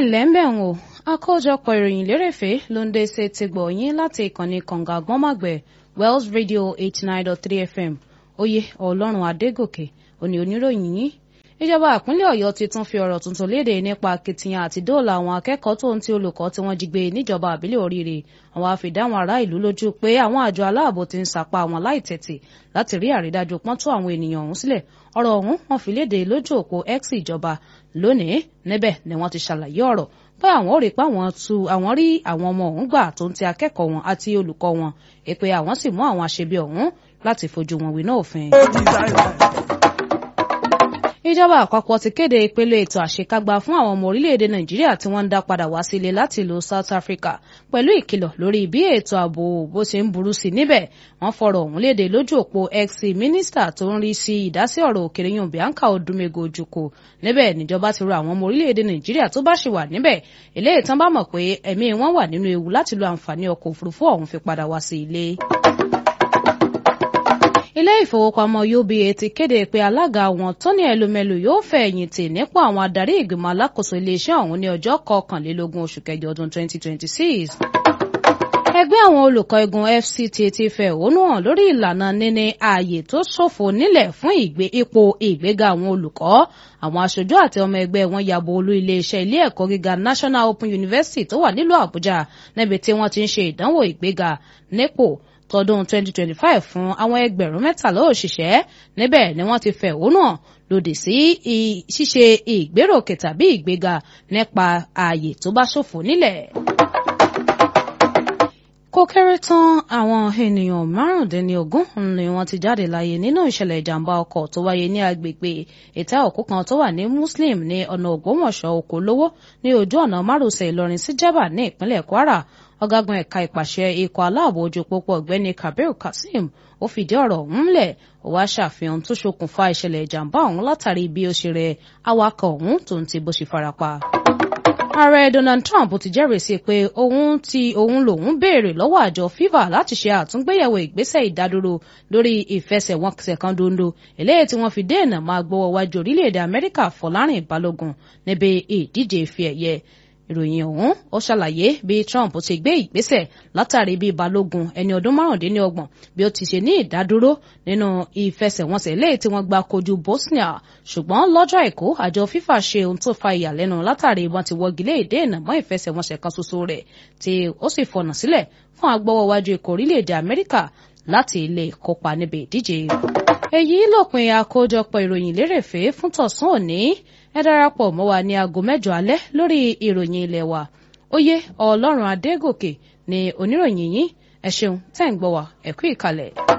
ǹlẹ́ ń bẹ̀ wò àkójọpọ̀ ìròyìn lérèfé ló ń dé ṣe ti gbọ̀ yín láti ìkànnì kànga gbọ́nmàgbẹ̀ Wells Radio eighty nine dot three FM oyè ọlọ́run adégòkè òní oníròyìn yín ìjọba ìpínlẹ̀ ọ̀yọ́ ti tún fi ọ̀rọ̀ tuntun léde nípa akitiyan àti dóòlà àwọn akẹ́kọ̀ọ́ tó ń ti olùkọ́ tí wọ́n jí gbé níjọba àbílẹ̀ oríire àwọn àfìdáwọn ará ìlú lójú pé àwọn àjọ aláàbò ti ń sapá àwọn láìtẹ̀tì láti rí àrídájú pọ́n tó àwọn ènìyàn ọ̀hún sílẹ̀ ọ̀rọ̀ ọ̀hún wọ́n fi léde lójú òpó x ìjọba lónìí níbẹ̀ ni wọ́n ti ṣàlàyé ọ̀rọ̀ pé àwọn ò rí pé àwọn tu àwọn rí àwọn ọmọ ọ̀hún gbà tó ń ti akẹ́kọ̀ọ́ wọn àti olùkọ́ wọn èpè àwọn sì mú àwọn àṣebí ọ̀hún láti fojú wọn wí náà òfin ìjọba àpapọ̀ ti kéde ìpele ètò àṣekágbá fún àwọn ọmọ orílẹ̀-èdè nàìjíríà tí wọ́n ń dá padà wá sílé láti ìlú south africa pẹ̀lú ìkìlọ̀ lórí bí ètò ààbò bó ṣe ń burú sí níbẹ̀ wọ́n fọ̀rọ̀ ọ̀hún léde lójú òpó x mínísítà tó ń rí sí ìdásí ọ̀rọ̀ òkèrè yun bianca odumego ojukwu níbẹ̀ níjọba ti rọ àwọn ọmọ orílẹ̀-èdè nàìjíríà tó bá ṣì wà níbẹ̀ eléyìí tán bá mọ̀ pé ẹ̀mí wọn wà nínú ewu láti lo àǹfààní ọkọ̀ òfurufú ọ̀hún fi padà wá sí ilé ilé ìfowópamọ́ uba ti kéde pé alága wọn tony elumelu yóò fẹ̀yìntì nípò àwọn adarí ìgbìmọ̀ alákòóso iléeṣẹ́ ọ̀hún ní ọjọ́ kọkànlélógún oṣù kẹjọ ọdún 2026 ẹgbẹ́ àwọn olùkọ́ igun fct ti fẹ̀hónú hàn lórí ìlànà níní ààyè tó ṣòfò nílẹ̀ fún ìgbé ipò ìgbéga àwọn olùkọ́ àwọn aṣojú àti ọmọ ẹgbẹ́ wọn yabo olú iléeṣẹ́ ilé ẹ̀kọ́ gíga national open university tó wà nílùú àbújá níbi tí wọ́n ti ń ṣe ìdánwò ìgbéga nípò tọdún 2025 fún àwọn ẹgbẹ̀rún mẹ́tàlá òṣìṣẹ́ níbẹ̀ ni wọ́n ti fẹ̀hónú hàn lòdì sí ṣíṣe ìgbéròkè tàbí ìgbéga nípa ààyè tó bá ṣòfò nílẹ̀ kó kéré tán àwọn ènìyàn márùndínlógún ni wọ́n ti jáde láyé nínú ìṣẹ̀lẹ̀ ìjàmbá ọkọ̀ tó wáyé ní agbègbè ìta òkú kan tó wà ní muslim ní ọ̀nà ògbómọ̀ṣọ́ okòólówó ní ojú ọ̀nà márosẹ̀ ìlọrin sí jẹ́bà ní ìpínlẹ̀ kwara ọ̀gágun ẹ̀ka ìpàṣẹ ikọ̀ aláàbò ojú pópó ọ̀gbẹ́ni kabir kasim ó fìdí ọ̀rọ̀ ọ̀hún múlẹ̀ ó wá ṣàfihàn tó ṣokùnfà ìṣẹ̀lẹ̀ ìjàmbá ọ̀hún látàrí bí ó ṣe rẹ awakọ̀ ọ̀hún tó ń ti bó ṣe farapa ààrẹ donald trump ti jẹ́rìí sí pé òun ti òun lòun béèrè lọ́wọ́ àjọ fifa láti ṣe àtúngbéyẹ̀wò ìgbésẹ̀ ìdádúró lórí ìfẹsẹ̀wọnsẹ̀ kan dondo eléyìí tí wọ́n fi dènà máa gbọ́wọ́ wájú orílẹ̀-èdè amẹ́ríkà fọlárìn balógun níbi ìdíje ife ẹ̀yẹ ìròyìn ọ̀hún ó ṣàlàyé bí trump ti gbé ìgbésẹ̀ látàrí bí balógun ẹni ọdún márùndínlọ́gbọ̀n bí ó ti ṣe ní ìdádúró nínú ìfẹsẹ̀wọnsẹ̀ léyìí tí wọ́n gba kojú bosnia ṣùgbọ́n lọ́jọ́ àìkú àjọ fifa ṣe ohun tó fa ìyàlẹ́nu látàrí wọn ti wọ́gilé ìdènà mọ́ ìfẹsẹ̀wọnsẹ̀ kan ṣoṣo rẹ̀ tí ó sì fọ̀nà sílẹ̀ fún agbọ́wọ́wájú ikọ̀ orílẹ̀-èdè amẹ́ríkà láti lè kópa níbi ìdíje èyí lópin àkójọpọ̀ ìròyìn lérèfé fún tọ̀sán òní ẹ darapọ̀ mọ́ wa ní aago mẹ́jọ alẹ́ lórí ìròyìn ilé wa oyè ọlọ́run adégòkè ni oníròyìn yín ẹ ṣeun tẹ́ ń gbọ́ wa ẹ kú ìkàlẹ̀.